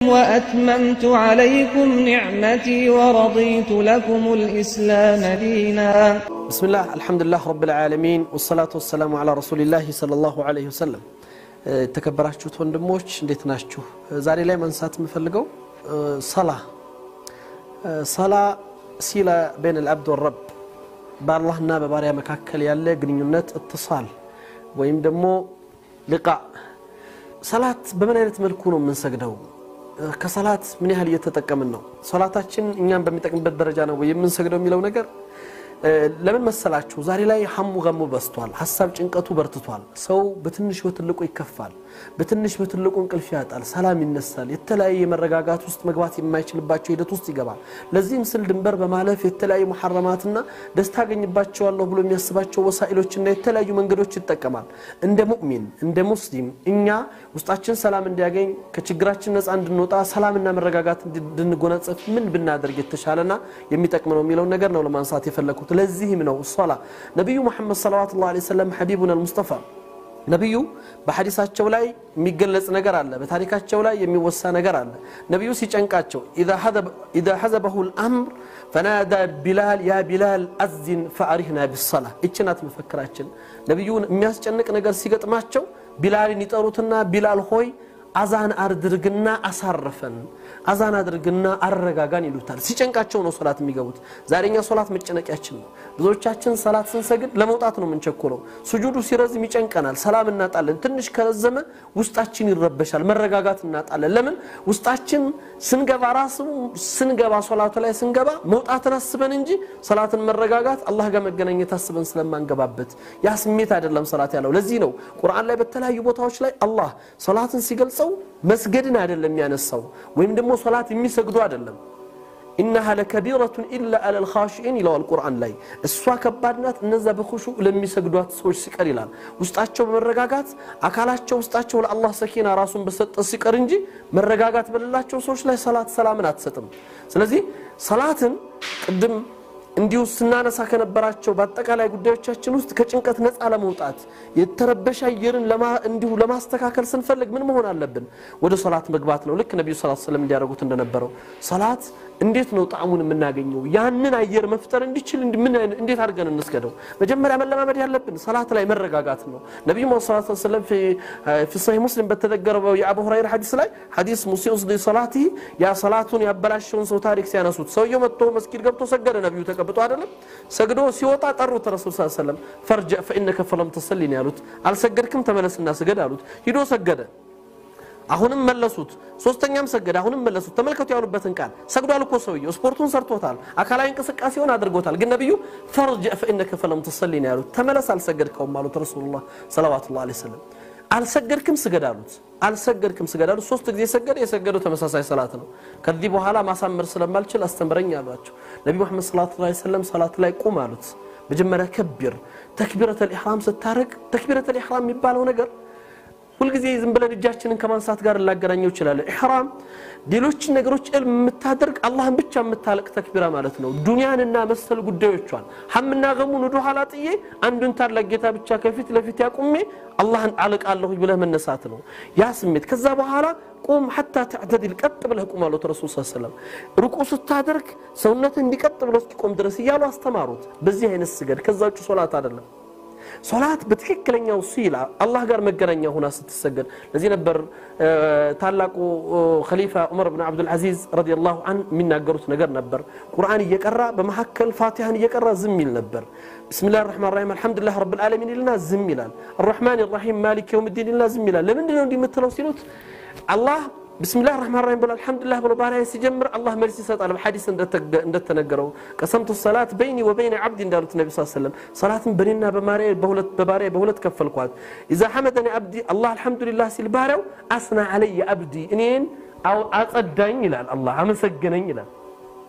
وأتممت عليكم نعمتي ورضيت لكم الإسلام دينا بسم الله الحمد لله رب العالمين والصلاة والسلام على رسول الله صلى الله عليه وسلم የተከበራችሁት ወንድሞች እንዴት ናችሁ? ዛሬ ላይ ማንሳት የምፈልገው ሰላ ሰላ ሲላ በይን ልአብድ ወረብ በአላህና በባሪያ መካከል ያለ ግንኙነት እትሳል ወይም ደግሞ ልቃ ሰላት በምን አይነት መልኩ ነው የምንሰግደው? ከሰላት ምን ያህል እየተጠቀምን ነው? ሰላታችን እኛን በሚጠቅምበት ደረጃ ነው ወይ የምንሰግደው የሚለው ነገር ለምን መሰላችሁ? ዛሬ ላይ ሐሙ ገሙ በስቷል። ሀሳብ ጭንቀቱ በርትቷል። ሰው በትንሽ በትልቁ ይከፋል። በትንሽ በትልቁ እንቅልፍ ያጣል። ሰላም ይነሳል። የተለያየ መረጋጋት ውስጥ መግባት የማይችልባቸው ሂደት ውስጥ ይገባል። ለዚህም ስል ድንበር በማለፍ የተለያዩ መሐረማትና ደስታ አገኝባቸዋለሁ ብሎ የሚያስባቸው ወሳኢሎችና የተለያዩ መንገዶች ይጠቀማል። እንደ ሙእሚን እንደ ሙስሊም እኛ ውስጣችን ሰላም እንዲያገኝ ከችግራችን ነፃ እንድንወጣ ሰላምና መረጋጋት እንድንጎናጸፍ ምን ብናደርግ የተሻለና የሚጠቅም ነው የሚለውን ነገር ነው ለማንሳት የፈለግኩት። ለዚህም ነው ሶላ ነቢዩ ሙሐመድ ሰለዋቱላሁ ዐለይሂ ወሰለም ሐቢቡን አልሙስጠፋ ነቢዩ በሐዲሳቸው ላይ የሚገለጽ ነገር አለ። በታሪካቸው ላይ የሚወሳ ነገር አለ። ነቢዩ ሲጨንቃቸው ኢዛ ሐዘበሁ ልአምር ፈናዳ ቢላል ያ ቢላል አዚን ፈአሪህና ቢሰላ ይችናት መፈክራችን። ነቢዩን የሚያስጨንቅ ነገር ሲገጥማቸው ቢላልን ይጠሩትና ቢላል ሆይ አዛን አድርግና አሳረፈን፣ አዛን አድርግና አረጋጋን ይሉታል። ሲጨንቃቸው ነው ሶላት የሚገቡት። ዛሬኛ ሶላት መጨነቂያችን ነው። ብዙዎቻችን ሰላት ስንሰግድ ለመውጣት ነው የምንቸኩለው። ስጁዱ ሲረዝም ይጨንቀናል፣ ሰላም እናጣለን። ትንሽ ከረዘመ ውስጣችን ይረበሻል፣ መረጋጋት እናጣለን። ለምን ውስጣችን ስንገባ ራሱ ስንገባ ሶላቱ ላይ ስንገባ መውጣትን አስበን እንጂ ሰላትን መረጋጋት አላህ ጋር መገናኘት አስበን ስለማንገባበት ያ ስሜት አይደለም ሰላት ያለው። ለዚህ ነው ቁርአን ላይ በተለያዩ ቦታዎች ላይ አላህ ሶላትን ሲገልጸው መስገድን አይደለም የሚያነሳው ወይም ደግሞ ሶላት የሚሰግዱ አይደለም ኢነሃ ለከቢረቱን ኢላ አለ ልኻሽኢን ይለዋል ቁርአን ላይ እሷ ከባድ ናት እነዛ በኹሹ ለሚሰግዷት ሰዎች ሲቀር ይላል ውስጣቸው በመረጋጋት አካላቸው ውስጣቸው ለአላህ ሰኪና ራሱን በሰጠ ሲቀር እንጂ መረጋጋት በሌላቸው ሰዎች ላይ ሰላት ሰላምን አትሰጥም ስለዚህ ሰላትን ቅድም እንዲሁ ስናነሳ ከነበራቸው በአጠቃላይ ጉዳዮቻችን ውስጥ ከጭንቀት ነፃ ለመውጣት የተረበሸ አየርን እንዲሁ ለማስተካከል ስንፈልግ ምን መሆን አለብን? ወደ ሶላት መግባት ነው። ልክ ነቢዩ ሰለላሁ ዐለይሂ ወሰለም እንዲያደርጉት እንደነበረው ሰላት እንዴት ነው ጣዕሙን የምናገኘው? ያንን አየር መፍጠር እንዲችል እንዴት አድርገን እንስገደው? መጀመሪያ መለማመድ ያለብን ሰላት ላይ መረጋጋት ነው። ነቢዩ ሰለላሁ ዐለይሂ ወሰለም ፊ ሰሒህ ሙስሊም በተዘገረው የአቡ ሁረይራ ሐዲስ ላይ ሐዲስ ሙሲኡ ሶላቲ ያ ሰላቱን ያበላሸውን ሰው ታሪክ ሲያነሱት ሰውየው መጥቶ መስጊድ ገብቶ ሰገደ። ነቢዩ ተቀብጦ አይደለም ሰግዶ ሲወጣ ጠሩት። ረሱል ስ ሰለም ፈርጀ ፈኢነከ ፈለም ተሰሊ ነው ያሉት። አልሰገድክም ተመለስና ስገድ አሉት። ሂዶ ሰገደ። አሁንም መለሱት። ሶስተኛም ሰገደ። አሁንም መለሱት። ተመልከቱ ያሉበትን ቃል ሰግዷል እኮ ሰውየው ስፖርቱን ሰርቶታል፣ አካላዊ እንቅስቃሴውን አድርጎታል። ግን ነቢዩ ፈርጀ ፈኢነከ ፈለም ተሰሊ ነው ያሉት። ተመለስ አልሰገድከውም አሉት ረሱሉላህ ሰለዋቱላሁ ዐለይሂ ወሰለም። አልሰገድክም ስገድ አሉት። አልሰገድክም ስገድ አሉት። ሶስት ጊዜ ሰገደ። የሰገደው ተመሳሳይ ሰላት ነው። ከዚህ በኋላ ማሳመር ስለማልችል አስተምረኝ አሏቸው። ነቢ መሐመድ ሰለላሁ ዐለይሂ ወሰለም ሰላት ላይ ቁም አሉት። መጀመሪያ ከቢር ተክቢረተል ኢሕራም ስታደርግ ተክቢረተል ኢሕራም የሚባለው ነገር ሁልጊዜ ዝም ብለን እጃችንን ከማንሳት ጋር ላገናኘው ይችላል። ኢሕራም ሌሎችን ነገሮች ዕልም የምታደርግ አላህን ብቻ የምታለቅ ተክቢራ ማለት ነው። ዱንያንና መሰል ጉዳዮቿን ሐምና ገሙን ወደ ኋላ ጥዬ አንዱን ታላቅ ጌታ ብቻ ከፊት ለፊት ያቁሜ አላህን አልቃለሁ ብለህ መነሳት ነው ያ ስሜት። ከዛ በኋላ ቁም ሐታ ተዕተዲል ቀጥ ብለህ ቁም አሉት ረሱል ስ ሰለም። ሩቁ ስታደርግ ሰውነትህ እንዲቀጥ ብሎ እስኪቆም ድረስ እያሉ አስተማሩት። በዚህ አይነት ስገድ፣ ከዛ ውጭ ሶላት አይደለም። ሶላት በትክክለኛው ሲላ አላህ ጋር መገናኛ ሆና ስትሰገድ። ለዚህ ነበር ታላቁ ኸሊፋ ዑመር ብን ዓብዱልዓዚዝ ረዲየላሁ አን የሚናገሩት ነገር ነበር። ቁርአን እየቀራ በመካከል ፋቲሃን እየቀራ ዝም ይል ነበር። ብስሚላህ ራሕማን ራሒም አልሐምዱሊላህ ረብል ዓለሚን ይልና ዝም ይላል። አራሕማን ራሒም ማሊክ የውም ዲን ይልና ዝም ይላል። ለምንድን ነው እንዲህ የምትለው ሲሉት አላህ ብስሚላህ ራሕማን ራሒም ብሎ አልሐምዱሊላህ ብሎ ባሪያ ሲጀምር አላህ መልስ ይሰጣል። በሐዲስ እንደተነገረው ቀሰምቱ ሰላት በይኒ ወበይነ ዓብዲ እንዳሉት ነቢ ስ ሰለም ሰላትን በኔና በባሪያ በሁለት ከፈልኳት። ኢዛ ሐመደኒ ዓብዲ አላህ አልሐምዱሊላህ ሲል ባሪያው አስና ዓለየ ዓብዲ እኔን አጸዳኝ ይላል። አላህ አመሰገነኝ ይላል።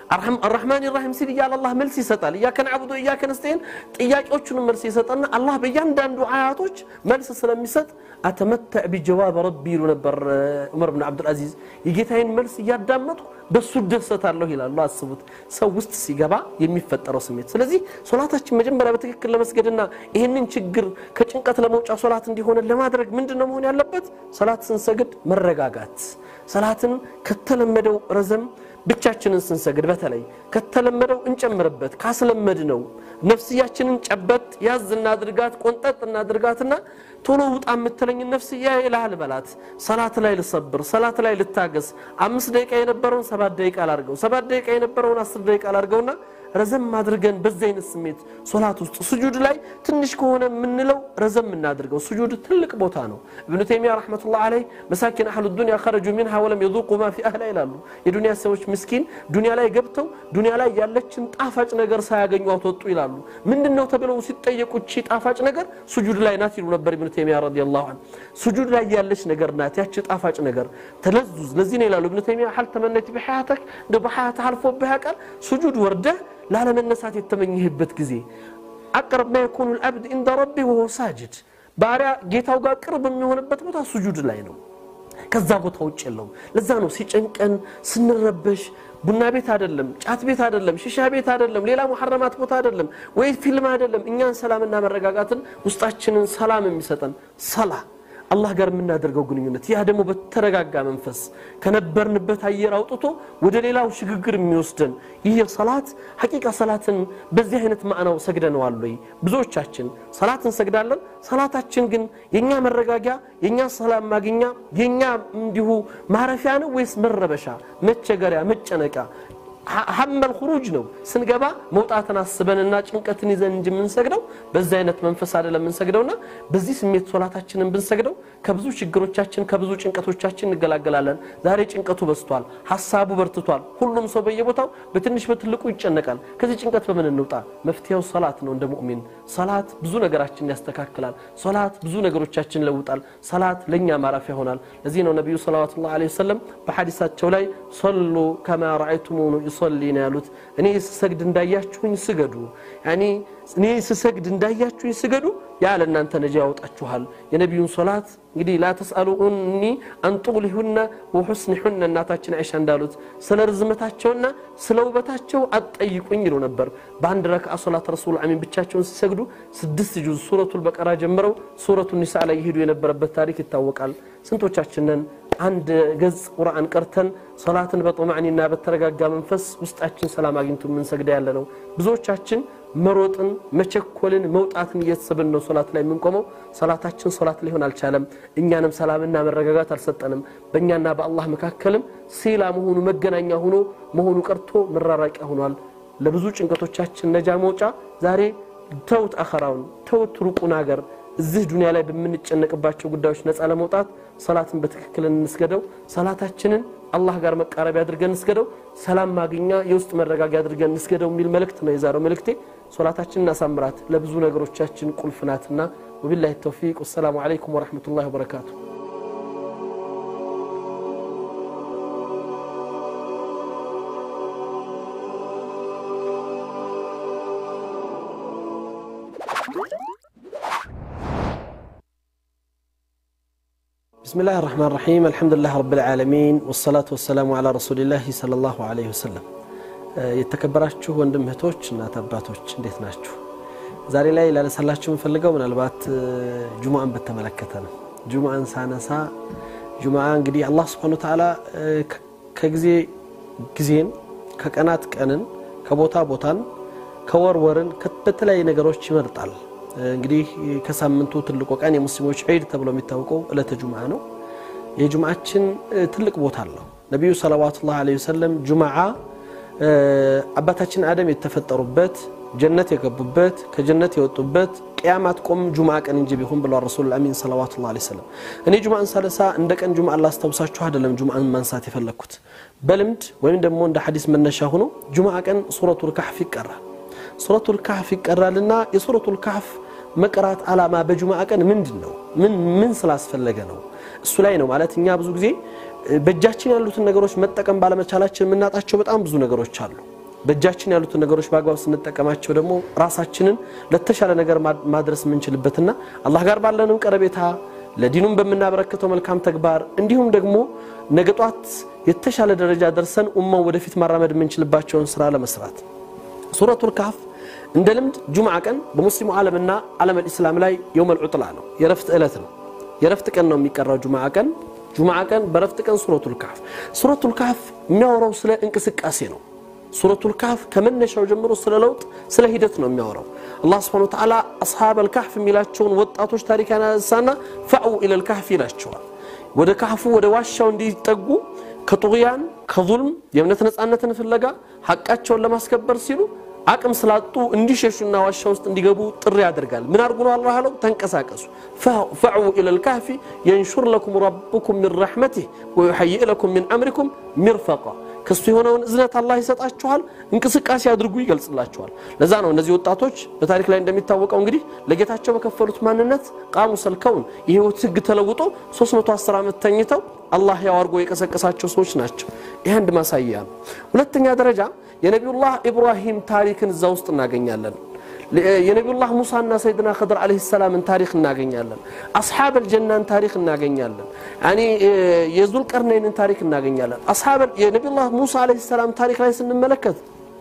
አራሕማን ራሒም ሲል እያለ አላህ መልስ ይሰጣል። እያከ ነዕቡዱ እያከ ነስተዒን ጥያቄዎቹንም መልስ ይሰጠና አላህ በእያንዳንዱ አያቶች መልስ ስለሚሰጥ አተመተዕ ቢጀዋብ ረቢ ይሉ ነበር ዑመር ብን ዓብዱልዓዚዝ። የጌታዬን መልስ እያዳመጥኩ በሱ ደሰታለሁ ይላሉ። አስቡት ሰው ውስጥ ሲገባ የሚፈጠረው ስሜት። ስለዚህ ሶላታችን መጀመሪያ በትክክል ለመስገድና ይህንን ችግር ከጭንቀት ለመውጫ ሶላት እንዲሆነ ለማድረግ ምንድን ነው መሆን ያለበት? ሰላት ስንሰግድ መረጋጋት፣ ሰላትን ከተለመደው ረዘም ብቻችንን ስንሰግድ በተለይ ከተለመደው እንጨምርበት። ካስለመድ ነው ነፍስያችንን ጨበጥ ያዝ እናድርጋት፣ ቆንጠጥ እናድርጋትና ቶሎ ውጣ የምትለኝ ነፍስያ ይልሃል በላት። ሰላት ላይ ልሰብር፣ ሰላት ላይ ልታገስ። አምስት ደቂቃ የነበረውን ሰባት ደቂቃ ላርገው፣ ሰባት ደቂቃ የነበረውን አስር ደቂቃ ላርገውና ረዘም አድርገን በዚህ አይነት ስሜት ሶላት ውስጥ ስጁድ ላይ ትንሽ ከሆነ የምንለው ረዘም እናድርገው። ስጁድ ትልቅ ቦታ ነው። እብኑ ተይሚያ ረሕመቱላህ ዓለይህ መሳኪን አህሉ ዱንያ ኸረጁ ሚንሃ ወለም የዙቁ ማ ፊ አህላ ይላሉ። የዱንያ ሰዎች ምስኪን ዱንያ ላይ ገብተው ዱንያ ላይ ያለችን ጣፋጭ ነገር ሳያገኙ አትወጡ ይላሉ። ምንድን ነው ተብለው ሲጠየቁ እቺ ጣፋጭ ነገር ስጁድ ላይ ናት ይሉ ነበር እብኑ ተይሚያ ረዲየላሁ ዐንሁ። ስጁድ ላይ ያለች ነገር ናት ያቺ ጣፋጭ ነገር ተለዙዝ። ለዚህ ነው ይላሉ እብኑ ተይሚያ ሀል ተመነይት ቢሐያተክ እንደ በሐያትህ አልፎብህ ያውቃል ስጁድ ወርደህ ላለመነሳት የተመኘህበት ጊዜ አቅረብ ማ የኩኑ ልአብድ እንደ ረቢ ወሆ ሳጅድ ባሪያ ጌታው ጋር ቅርብ የሚሆንበት ቦታ ስጁድ ላይ ነው። ከዛ ቦታ ውጭ የለውም። ለዛ ነው ሲጨንቀን ስንረበሽ ቡና ቤት አይደለም፣ ጫት ቤት አይደለም፣ ሽሻ ቤት አይደለም፣ ሌላ ሙሐረማት ቦታ አይደለም፣ ወይ ፊልም አይደለም። እኛን ሰላምና መረጋጋትን ውስጣችንን ሰላም የሚሰጠን ሰላ አላህ ጋር የምናደርገው ግንኙነት ያ ደግሞ በተረጋጋ መንፈስ ከነበርንበት አየር አውጥቶ ወደ ሌላው ሽግግር የሚወስደን ይህ ሰላት ሐቂቃ ሰላትን በዚህ አይነት ማዕናው ሰግደነዋል ወይ? ብዙዎቻችን ሰላት እንሰግዳለን። ሰላታችን ግን የእኛ መረጋጊያ፣ የእኛ ሰላም ማግኛ፣ የእኛ እንዲሁ ማረፊያ ነው ወይስ መረበሻ፣ መቸገሪያ፣ መጨነቂያ ሀመል ሁሩጅ ነው። ስንገባ መውጣትን አስበንና ጭንቀትን ይዘን እንጂ የምንሰግደው በዚህ አይነት መንፈስ አይደለም የምንሰግደውና በዚህ ስሜት ሶላታችንን ብንሰግደው ከብዙ ችግሮቻችን ከብዙ ጭንቀቶቻችን እንገላገላለን። ዛሬ ጭንቀቱ በዝቷል፣ ሀሳቡ በርትቷል። ሁሉም ሰው በየቦታው በትንሽ በትልቁ ይጨነቃል። ከዚህ ጭንቀት በምን እንውጣ? መፍትሄው ሰላት ነው። እንደ ሙእሚን ሰላት ብዙ ነገራችን ያስተካክላል። ሰላት ብዙ ነገሮቻችን ይለውጣል። ሰላት ለእኛ ማረፊያ ይሆናል። ለዚህ ነው ነቢዩ ሰለዋቱላሁ ዐለይሂ ወሰለም በሐዲሳቸው ላይ ሰሉ ከማ ረአይቱሙኒ ዩሰሊ ነው ያሉት። እኔ ስሰግድ እንዳያችሁኝ ስገዱ። ያኒ እኔ ስሰግድ እንዳያችሁኝ ስገዱ፣ ያ ለእናንተ ነጃ ያወጣችኋል። የነቢዩን ሶላት እንግዲህ ላ ተስአሉኒ አን ጡሊሁነ ወሑስኒሁነ እናታችን አይሻ እንዳሉት ስለ ርዝመታቸውና ስለ ውበታቸው አትጠይቁኝ ይሉ ነበር። በአንድ ረክዓ ሶላት ረሱል አሚን ብቻቸውን ሲሰግዱ ስድስት ጁዝ ሱረቱል በቀራ ጀምረው ሱረቱ ኒሳ ላይ ይሄዱ የነበረበት ታሪክ ይታወቃል። ስንቶቻችንን አንድ ገጽ ቁርአን ቀርተን ሶላትን በጦማዕኒና በተረጋጋ መንፈስ ውስጣችን ሰላም አግኝቶ የምንሰግዳ ያለ ነው። ብዙዎቻችን መሮጥን፣ መቸኮልን፣ መውጣትን እየተሰብን ነው ሶላት ላይ የምንቆመው። ሶላታችን ሶላት ሊሆን አልቻለም። እኛንም ሰላምና መረጋጋት አልሰጠንም። በእኛና በአላህ መካከልም ሲላ መሆኑ መገናኛ ሆኖ መሆኑ ቀርቶ መራራቂያ ሆኗል። ለብዙ ጭንቀቶቻችን ነጃ መውጫ ዛሬ ተውት አኸራውን ተውት ሩቁን ሀገር እዚህ ዱንያ ላይ በምንጨነቅባቸው ጉዳዮች ነፃ ለመውጣት ሰላትን በትክክል እንስገደው። ሰላታችንን አላህ ጋር መቃረቢያ አድርገን እንስገደው። ሰላም ማግኛ የውስጥ መረጋጊያ አድርገን እንስገደው የሚል መልእክት ነው የዛሬው መልእክቴ። ሶላታችንን እናሳምራት፣ ለብዙ ነገሮቻችን ቁልፍ ናትና። ወቢላሂ ተውፊቅ። ወሰላሙ ዓለይኩም ወረሕመቱላሂ ወበረካቱ። بسم الله الرحمن الرحيم الحمد لله رب العالمين والصلاة والسلام على رسول الله صلى الله عليه وسلم የተከበራችሁ ወንድም እህቶች እናት አባቶች እንዴት ናችሁ? ዛሬ ላይ ላነሳላችሁ የምፈልገው ምናልባት ጁሙአን በተመለከተ ነው። ጁሙአን ሳነሳ ጁሙአ እንግዲህ አላህ ስብሐነ ወተዓላ ከጊዜ ጊዜን ከቀናት ቀንን ከቦታ ቦታን ከወር ወርን በተለያዩ ነገሮች ይመርጣል። እንግዲህ ከሳምንቱ ትልቁ ቀን የሙስሊሞች ዒድ ተብሎ የሚታወቀው ዕለተ ጁምዓ ነው። የጁምዓችን ትልቅ ቦታ አለው። ነቢዩ ሰለዋቱላህ ዐለይሂ ወሰለም ጁምዓ አባታችን አደም የተፈጠሩበት ጀነት የገቡበት ከጀነት የወጡበት ቅያማት ቆም ጁምዓ ቀን እንጂ ቢሆን ብለዋል ረሱሉል አሚን ሰለዋቱላህ ዐለይሂ ወሰለም። እኔ ጁምዓን ሳነሳ እንደ ቀን ጁምዓ ላስታውሳችሁ አይደለም ጁምዓን ማንሳት የፈለግኩት በልምድ ወይም ደግሞ እንደ ሐዲስ መነሻ ሆኖ ጁምዓ ቀን ሱረቱል ካህፍ ይቀራል። ሱረቱል ካህፍ ይቀራልና የሱረቱል ካህፍ መቅራት ዓላማ በጁምዓ ቀን ምንድን ነው? ምን ምን ስላስፈለገ ነው? እሱ ላይ ነው ማለት እኛ ብዙ ጊዜ በእጃችን ያሉትን ነገሮች መጠቀም ባለመቻላችን የምናጣቸው በጣም ብዙ ነገሮች አሉ። በእጃችን ያሉትን ነገሮች በአግባብ ስንጠቀማቸው ደግሞ ራሳችንን ለተሻለ ነገር ማድረስ የምንችልበትና አላህ ጋር ባለንም ቀረቤታ ለዲኑም በምናበረክተው መልካም ተግባር እንዲሁም ደግሞ ነገ ጧት የተሻለ ደረጃ ደርሰን ኡማው ወደፊት ማራመድ የምንችልባቸውን ስራ ለመስራት ሱረቱል ካፍ እንደ ልምድ ጁምዓ ቀን በሙስሊሙ ዓለምና ዓለም አልኢስላም ላይ የውመል ዑጥላ ነው፣ የረፍት ዕለት ነው። የረፍት ቀን ነው የሚቀራው ጁምዓ ቀን። ጁምዓ ቀን በረፍት ቀን ሱረቱል ካፍ። ሱረቱል ካፍ የሚያወራው ስለ እንቅስቃሴ ነው። ሱረቱል ካፍ ከመነሻው ጀምሮ ስለ ለውጥ፣ ስለ ሂደት ነው የሚያወራው። አላህ ስብሐነሁ ወተዓላ አስሓበል ካህፍ የሚላቸውን ወጣቶች ታሪክ ያነሳና ፈዕው ኢለል ካህፍ ይላቸዋል። ወደ ካህፉ ወደ ዋሻው እንዲጠጉ ከጡግያን ከዙልም የእምነት ነፃነትን ፍለጋ ሐቃቸውን ለማስከበር ሲሉ አቅም ስላጡ እንዲሸሹና ዋሻ ውስጥ እንዲገቡ ጥሪ ያደርጋል። ምን አድርጉ ነው አላህ አለው? ተንቀሳቀሱ። ፈዕው ኢለል ካህፊ የንሹር ለኩም ረቡኩም ሚን ረሕመቲህ ወዩሐይእ ለኩም ሚን አምሪኩም ሚርፈቃ ከሱ የሆነውን እዝነት አላህ ይሰጣችኋል። እንቅስቃሴ አድርጉ ይገልጽላችኋል። ለዛ ነው እነዚህ ወጣቶች በታሪክ ላይ እንደሚታወቀው እንግዲህ ለጌታቸው በከፈሉት ማንነት ቃሙ ሰልከውን የህይወት ህግ ተለውጦ 310 ዓመት ተኝተው አላህ ያው አድርጎ የቀሰቀሳቸው ሰዎች ናቸው። ይህ አንድ ማሳያ ነው። ሁለተኛ ደረጃ የነቢዩላህ ኢብራሂም ታሪክን እዛ ውስጥ እናገኛለን። የነቢዩላህ ሙሳና ሰይድና ኸድር ዓለይሂ ሰላምን ታሪክ እናገኛለን። አስሓበል ጀናን ታሪክ እናገኛለን። ያኒ የዙልቀርነይንን ታሪክ እናገኛለን። አስሓበል የነቢዩላህ ሙሳ ዓለይሂ ሰላም ታሪክ ላይ ስንመለከት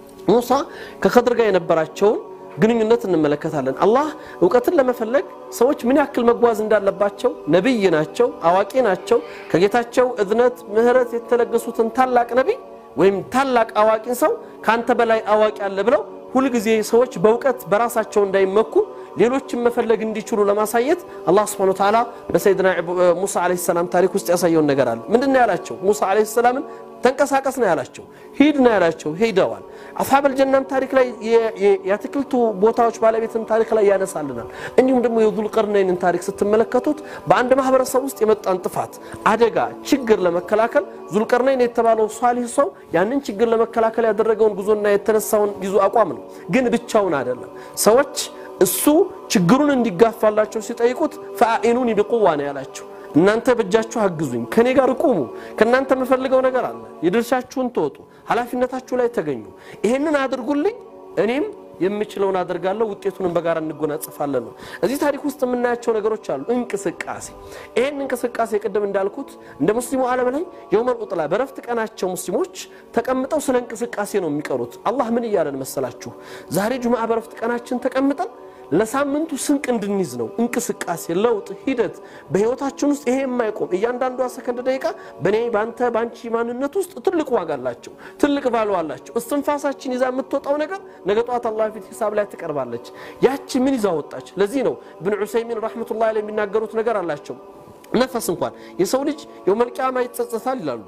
ሙሳ ከኸድር ጋር የነበራቸውን ግንኙነት እንመለከታለን። አላህ እውቀትን ለመፈለግ ሰዎች ምን ያክል መጓዝ እንዳለባቸው ነቢይ ናቸው፣ አዋቂ ናቸው። ከጌታቸው እዝነት ምህረት የተለገሱትን ታላቅ ነቢይ ወይም ታላቅ አዋቂን ሰው ከአንተ በላይ አዋቂ አለ ብለው ሁልጊዜ ሰዎች በእውቀት በራሳቸው እንዳይመኩ ሌሎችን መፈለግ እንዲችሉ ለማሳየት አላህ ስብሐነሁ ወተዓላ በሰይድና ሙሳ ዓለይሂ ሰላም ታሪክ ውስጥ ያሳየውን ነገር አለ። ምንድን ነው ያላቸው? ሙሳ ዓለይሂ ሰላምን ተንቀሳቀስ ነው ያላቸው፣ ሂድ ነው ያላቸው። ሄደዋል። አስሓበል ጀናም ታሪክ ላይ የአትክልቱ ቦታዎች ባለቤትን ታሪክ ላይ ያነሳልናል። እንዲሁም ደግሞ የዙልቀርነይንን ታሪክ ስትመለከቱት በአንድ ማህበረሰብ ውስጥ የመጣን ጥፋት፣ አደጋ፣ ችግር ለመከላከል ዙልቀርነይን የተባለው ሷሊህ ሰው ያንን ችግር ለመከላከል ያደረገውን ጉዞና የተነሳውን ይዞ አቋም ነው። ግን ብቻውን አይደለም። ሰዎች እሱ ችግሩን እንዲጋፋላቸው ሲጠይቁት ፈአኢኑኒ ቢቁዋ ነው ያላቸው። እናንተ በእጃችሁ አግዙኝ፣ ከኔ ጋር ቁሙ። ከእናንተ የምፈልገው ነገር አለ። የድርሻችሁን ተወጡ፣ ኃላፊነታችሁ ላይ ተገኙ። ይሄንን አድርጉልኝ፣ እኔም የምችለውን አደርጋለሁ፣ ውጤቱንም በጋራ እንጎናጽፋለን ነው። እዚህ ታሪክ ውስጥ የምናያቸው ነገሮች አሉ። እንቅስቃሴ። ይሄን እንቅስቃሴ ቅድም እንዳልኩት እንደ ሙስሊሙ ዓለም ላይ የውመል ዑጥላ በረፍት ቀናቸው ሙስሊሞች ተቀምጠው ስለ እንቅስቃሴ ነው የሚቀሩት። አላህ ምን እያለን መሰላችሁ? ዛሬ ጁምዓ በረፍት ቀናችን ተቀምጠን ለሳምንቱ ስንቅ እንድንይዝ ነው። እንቅስቃሴ፣ ለውጥ፣ ሂደት በህይወታችን ውስጥ ይሄ የማይቆም እያንዳንዷ ሰከንድ ደቂቃ በእኔ በአንተ በአንቺ ማንነት ውስጥ ትልቅ ዋጋ አላቸው፣ ትልቅ ቫሉ አላቸው። እስትንፋሳችን ይዛ የምትወጣው ነገር ነገ ጠዋት አላህ ፊት ሂሳብ ላይ ትቀርባለች። ያቺ ምን ይዛ ወጣች? ለዚህ ነው ብን ዑሰይሚን ረሕመቱላሂ ላይ የሚናገሩት ነገር አላቸው። ነፈስ እንኳን የሰው ልጅ የውመል ቂያማ ይጸጸታል ይላሉ።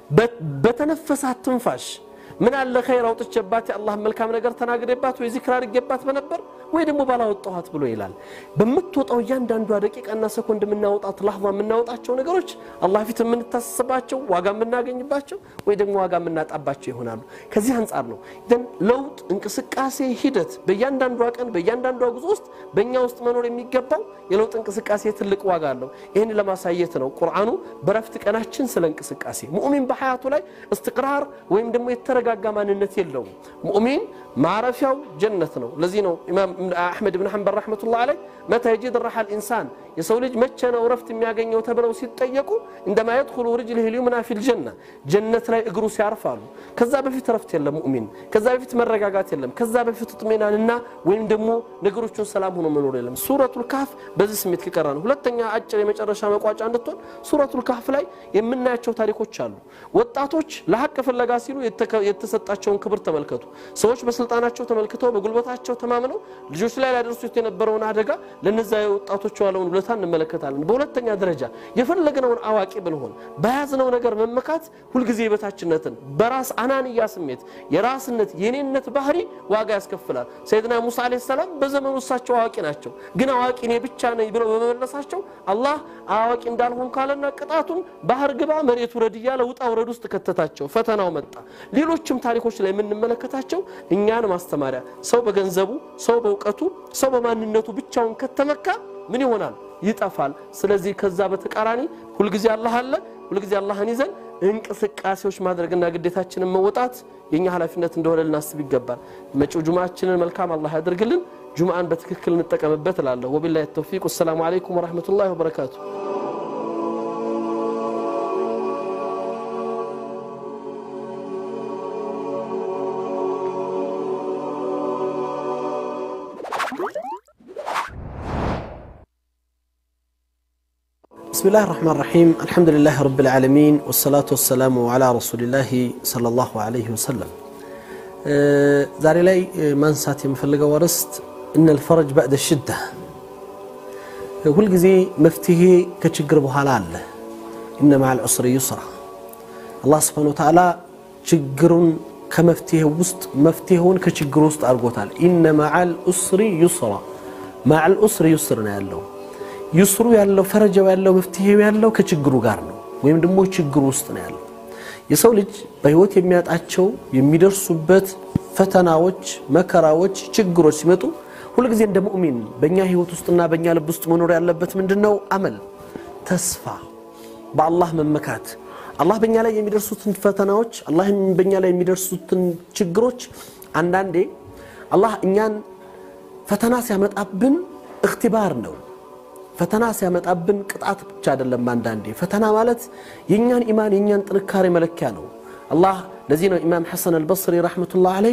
በተነፈሳት ትንፋሽ ምን አለ ኸይር አውጥቼባት የአላህ መልካም ነገር ተናግሬባት ወይ ዚክር አድርጌባት በነበር ወይ ደግሞ ባላወጣኋት ብሎ ይላል። በምትወጣው እያንዳንዷ ደቂቃና ሰኮንድ የምናወጣት ላህዛ የምናወጣቸው ነገሮች አላህ ፊት የምንታሰባቸው ዋጋ የምናገኝባቸው ወይ ደግሞ ዋጋ የምናጣባቸው ይሆናሉ። ከዚህ አንጻር ነው ደን ለውጥ፣ እንቅስቃሴ፣ ሂደት በእያንዳንዷ ቀን በእያንዳንዷ ጉዞ ውስጥ በእኛ ውስጥ መኖር የሚገባው የለውጥ እንቅስቃሴ ትልቅ ዋጋ አለው። ይህን ለማሳየት ነው ቁርአኑ በረፍት ቀናችን ስለ እንቅስቃሴ ሙእሚን በሀያቱ ላይ እስትቅራር ወይም ደግሞ የተረጋጋ ማንነት የለውም። ሙእሚን ማረፊያው ጀነት ነው። ለዚህ ነው ኢማም አሕመድ ብን ሐንበል ረሕመቱላህ አለይ መታ የጂድ ረሓል ኢንሳን የሰው ልጅ መቼ ነው እረፍት የሚያገኘው ተብለው ሲጠየቁ እንደማ የድኹሉ ርጅልህ ልዩምና ፊል ጀና ጀነት ላይ እግሩ ሲያርፋሉ። ከዛ በፊት እረፍት የለም ሙእሚን፣ ከዛ በፊት መረጋጋት የለም፣ ከዛ በፊት ጥሜናንና ወይም ደግሞ ነገሮቹን ሰላም ሆኖ መኖር የለም። ሱረቱል ካህፍ በዚህ ስሜት ከቀራ ነው። ሁለተኛ አጭር የመጨረሻ መቋጫ እንድትሆን ሱረቱል ካህፍ ላይ የምናያቸው ታሪኮች አሉ። ወጣቶች ለሀቅ ፍለጋ ሲሉ የተሰጣቸውን ክብር ተመልከቱ። ሰዎች በስልጣናቸው ተመልክተው በጉልበታቸው ተማምነው ልጆች ላይ ሊያደርሱት የነበረውን አደጋ ለነዛ የወጣቶች ዋለውን ውለታ እንመለከታለን። በሁለተኛ ደረጃ የፈለግነውን አዋቂ ብንሆን በያዝነው ነገር መመካት ሁልጊዜ የበታችነትን በራስ አናንያ ስሜት የራስነት የኔነት ባህሪ ዋጋ ያስከፍላል። ሰይድና ሙሳ ዓለይሂ ሰላም በዘመኑ እሳቸው አዋቂ ናቸው፣ ግን አዋቂ እኔ ብቻ ነኝ ብለው በመመለሳቸው አላህ አዋቂ እንዳልሆን ካለና ቅጣቱም ባህር ግባ መሬት ውረድ እያለ ውጣ ውረድ ውስጥ ከተታቸው። ፈተናው መጣ። ሌሎችም ታሪኮች ላይ የምንመለከታቸው እኛን ማስተማሪያ ሰው በገንዘቡ ሰው በእውቀቱ ሰው በማንነቱ ብቻውን ከተመካ ምን ይሆናል? ይጠፋል። ስለዚህ ከዛ በተቃራኒ ሁልጊዜ አላህ አለ። ሁልጊዜ አላህን ይዘን እንቅስቃሴዎች ማድረግና ግዴታችንን መወጣት የእኛ ኃላፊነት እንደሆነ ልናስብ ይገባል። መጪው ጁምዓችንን መልካም አላህ ያደርግልን። ጁምዓን በትክክል እንጠቀምበት እላለሁ። ወቢላሂ ተውፊቅ። ወሰላሙ አለይኩም ወረሕመቱላሂ ወበረካቱ። ብስሚላህ ራሕማን ራሒም አልሐምዱሊላህ ረብል ዓለሚን ወሰላቱ ወሰላሙ ዓላ ረሱሊላህ ሰለላሁ ዓለይሂ ወሰለም። ዛሬ ላይ ማንሳት የምፈልገው አርዕስት እነል ፈረጅ ባዕደ ሽዳ፣ ሁልጊዜ መፍትሄ ከችግር በኋላ አለ። እነ መዓል ዑስሪ ዩስራ። አላህ ስብሓነሁ ወተዓላ ችግሩን ከመፍትሄው ውስጥ መፍትሄውን ከችግር ውስጥ አድርጎታል። ኢነ መዓል ዑስሪ ዩስራ፣ መዓል ዑስሪ ዩስር ነው ያለው ዩስሩ ያለው ፈረጃው ያለው መፍትሄው ያለው ከችግሩ ጋር ነው፣ ወይም ደግሞ ችግሩ ውስጥ ነው ያለው። የሰው ልጅ በህይወት የሚያጣቸው የሚደርሱበት ፈተናዎች፣ መከራዎች፣ ችግሮች ሲመጡ ሁልጊዜ እንደ ሙእሚን በእኛ ህይወት ውስጥና በእኛ ልብ ውስጥ መኖር ያለበት ምንድን ነው? አመል፣ ተስፋ፣ በአላህ መመካት። አላህ በእኛ ላይ የሚደርሱትን ፈተናዎች፣ አላህ በእኛ ላይ የሚደርሱትን ችግሮች አንዳንዴ አላህ እኛን ፈተና ሲያመጣብን እክትባር ነው ፈተና ሲያመጣብን ቅጣት ብቻ አይደለም። አንዳንዴ ፈተና ማለት የእኛን ኢማን የእኛን ጥንካሬ መለኪያ ነው። አላህ ለዚህ ነው ኢማም ሐሰን አልበስሪ ረሕመቱላህ ዓለይህ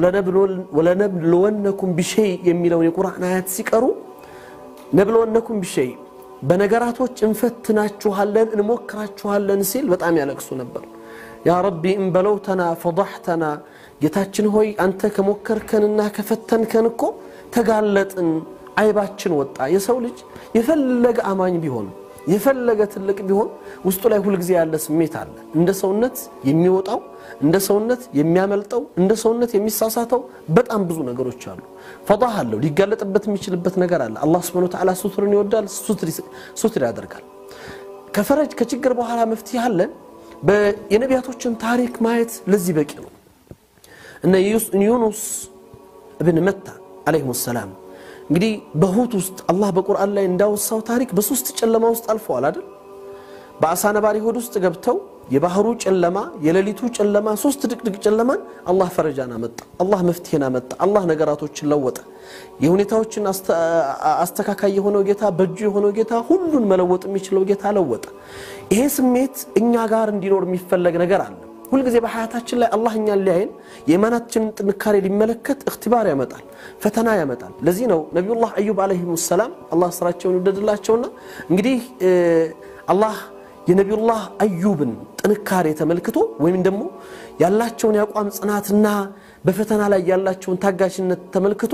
ወለነብልወነኩም ቢሸይ የሚለውን የቁርአን አያት ሲቀሩ ነብልወነኩም ቢሸይ በነገራቶች እንፈትናችኋለን፣ እንሞክራችኋለን ሲል በጣም ያለቅሱ ነበር። ያ ረቢ እንበለውተና ፈضሕተና፣ ጌታችን ሆይ አንተ ከሞከርከንና ከፈተንከን እኮ ተጋለጥን አይባችን ወጣ። የሰው ልጅ የፈለገ አማኝ ቢሆን የፈለገ ትልቅ ቢሆን ውስጡ ላይ ሁልጊዜ ያለ ስሜት አለ። እንደ ሰውነት የሚወጣው እንደ ሰውነት የሚያመልጠው እንደ ሰውነት የሚሳሳተው በጣም ብዙ ነገሮች አሉ። ፈዳህ አለው ሊጋለጥበት የሚችልበት ነገር አለ። አላህ ሱብሓነሁ ወተዓላ ሱትርን ይወዳል፣ ሱትር ያደርጋል። ከፈረጅ ከችግር በኋላ መፍትሄ አለ። የነቢያቶችን ታሪክ ማየት ለዚህ በቂ ነው። እነ ዩኑስ እብን መታ ዓለይሂሙ ሰላም እንግዲህ በሁት ውስጥ አላህ በቁርአን ላይ እንዳወሳው ታሪክ በሶስት ጨለማ ውስጥ አልፈዋል አይደል? በአሳ ነባሪ ሆድ ውስጥ ገብተው የባህሩ ጨለማ፣ የሌሊቱ ጨለማ፣ ሶስት ድቅድቅ ጨለማን አላህ ፈረጃን አመጣ። አላህ መፍትሄን አመጣ። አላህ ነገራቶችን ለወጠ። የሁኔታዎችን አስተካካይ የሆነው ጌታ፣ በእጁ የሆነው ጌታ፣ ሁሉን መለወጥ የሚችለው ጌታ ለወጠ። ይሄ ስሜት እኛ ጋር እንዲኖር የሚፈለግ ነገር አለ። ሁልጊዜ በሀያታችን ላይ አላህ እኛን ሊያይን የኢማናችንን ጥንካሬ ሊመለከት እክትባር ያመጣል፣ ፈተና ያመጣል። ለዚህ ነው ነቢዩላህ አዩብ ዓለይሂሙ ሰላም አላህ ስራቸውን ይውደድላቸውና እንግዲህ አላህ የነቢዩላህ አዩብን ጥንካሬ ተመልክቶ ወይም ደግሞ ያላቸውን የአቋም ጽናትና በፈተና ላይ ያላቸውን ታጋሽነት ተመልክቶ